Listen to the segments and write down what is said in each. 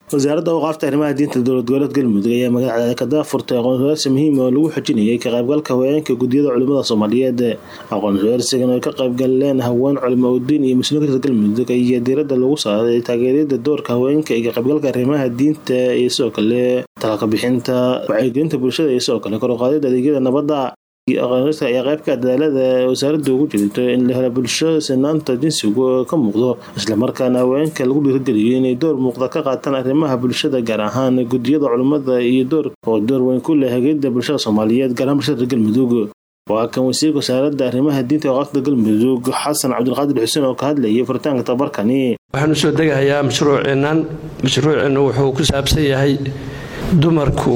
wasaaradda awqaafta arrimaha diinta dowlad goboleed galmudug ayaa magaalada ka daafurtay aqoon-is-weersi muhiim oo lagu xojinayay ka qaybgalka haweenka guddiyada culimada soomaaliyeed aqoon-is-weersigan ay ka qaybgaleen haween culimo udiin iyo muslimiinta galmudug ayaa diiradda lagu saaray taageerada doorka haweenka iyo ka qaybgalka arrimaha diinta iyo sidoo kale talaka bixinta wacyigelinta bulshada iyo sidoo kale kor u qaadida adeegyada nabadda aqoonista ayaa qaybka dadaalada wasaaradda ugu jirto in la helo bulsho sinaanta jinsigu ka muuqdo islamarkaana haweenka lagu dhiirigeliyo inay door muuqda ka qaataan arrimaha bulshada gaar ahaan guddiyada culimmada iyo door oo door weyn ku leh hagida bulshada soomaaliyeed gaar ahaan bulshada galmudug waa kan wasiirka wasaaradda arrimaha diinta ee waqafda galmudug xasan cabdulqaadir xuseen oo ka hadlayay furitaanka tabarkani waxaan usoo degahayaa mashruuceennan mashruuceennu wuxuu ku saabsan yahay dumarku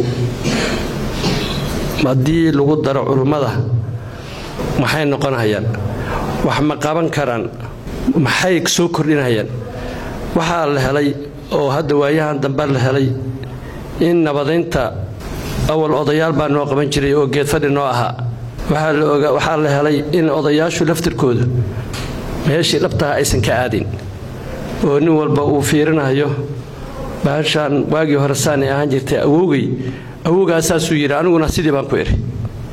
haddii lagu daro culummada maxay noqonhayaan wax ma qaban karaan maxay soo kordhinhayaan waxaa la helay oo hadda waayahan dambe la helay in nabadaynta awal odayaal baa noo qaban jiray oo geedfadhi noo ahaa waxaa la helay in odayaashu laftirkooda meeshii dhabtaha aysan ka aadin oo nin walba uu fiirinayo bahashaan waagii hore saanay ahaan jirtay awowgay awowgaasaasuu yidhi aniguna sidii baan ku idhi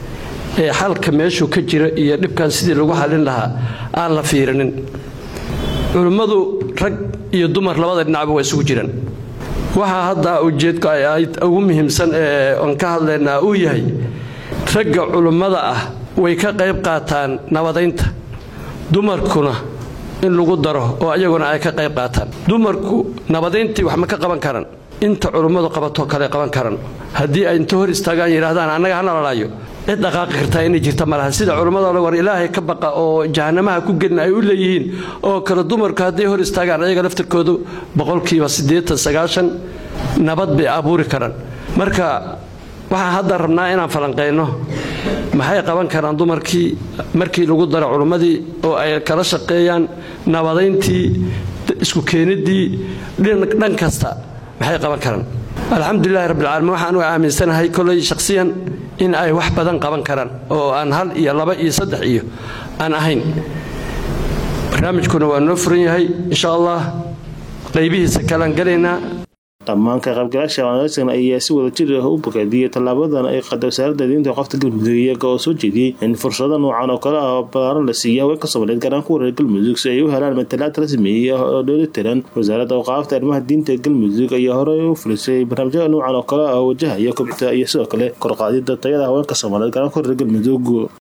ee xalka meeshuu ka jira iyo dhibkan sidii lagu xallin lahaa aan la fiirinin culimmadu rag iyo dumar labada dhinacba waa isugu jiraan waxaa hadda ujeedku ay ahayd ugu muhiimsan ee aan ka hadlaynaa uu yahay ragga culimmada ah way ka qayb qaataan nabadaynta dumarkuna in lagu daro oo iyaguna ay ka qayb qaataan dumarku nabadayntii wax ma ka qaban karan inta culummadu qabatoo kale qaban karan haddii ay inta hor istaagaan yidhaahdaan annaga ha nalalaayo cid dhaqaaqi kartaa inay jirta malaha sida culummada war ilaahay ka baqa oo jahanamaha ku gelin ay u leeyihiin oo kale dumarku hadday hor istaagaan ayaga laftirkoodu boqolkiiba siddeetan sagaashan nabad bay abuuri karaan marka waxaan hadda rabnaa inaan falanqayno maxay qaban karaan dumarkii markii lagu daro culummadii oo ay kala shaqeeyaan nabadayntii isku keeniddii dhan kasta maxay qaban karaan alxamdulilahi rabbilcaalamiin waxaan u aaminsanahay kolay shakhsiyan in ay wax badan qaban karaan oo aan hal iyo laba iyo saddex iyo aan ahayn barnaamijkuna waa noo furan yahay insha allah qaybihiisa kalaan galaynaa dhammaan ka qaybgalaasha aqoonsigan ayaa si wada jir ah u bogaadiyey tallaabadan ay qaday wasaaradda diinta waqafta galmudug iyaga oo soo jeediyey in fursado noocan oo kale ah oo balaaran la siiya haweenka soomaaliyeed gaaraan kuwa reer galmudug si ay u helaan matalaad rasmi ah oo dheelitiran wasaaradda awqaafta arrimaha diinta galmudug ayaa horey u fulisay barnaamijyada noocan oo kale ah oo wajahaya kobcita iyo sidoo kale korqaadida tayada haweenka soomaaliyeed gaaraan kuwa reer galmudug